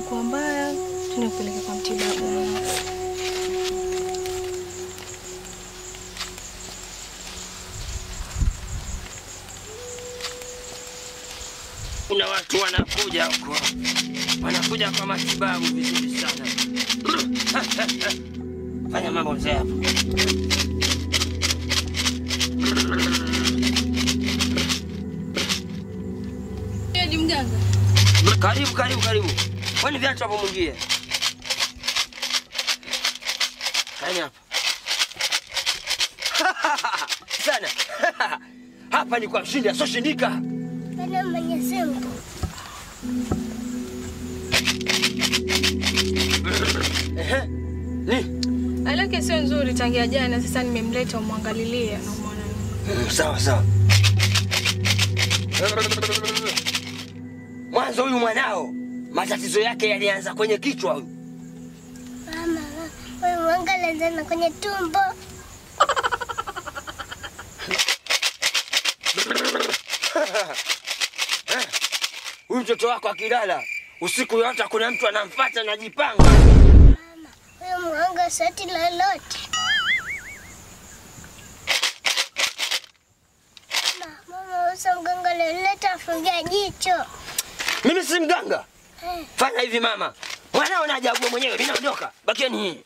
ilikuwa mbaya, tuende kupeleka kwa mtibabu. Kuna watu wanakuja huko, wanakuja kwa matibabu vizuri sana. Fanya mambo mzee hapo. Ni mganga. Karibu, karibu, karibu. Kwani viatu hapo mwingie. Kaeni hapa. Sana. Hapa ni kwa mshindi asoshindika. Bwana Mwenyezi Mungu. Ehe. Ni? Hali yake sio nzuri tangia jana, sasa nimemleta umwangalilie na umwone. Mm, Sawa sawa. Mwanzo huyu mwanao matatizo yake yalianza kwenye kichwa huyu. Mama, wewe mwangalia sana kwenye tumbo. Eh, Huyu mtoto wako akilala usiku yote kuna mtu anamfuata anajipanga. Wewe mwanga shati lolote. Mama, mama usa mganga loleta afungia jicho. Mimi si mganga. Eh. Fanya hivi mama, mwanao najagua mwenyewe, mimi naondoka. Bakieni hii.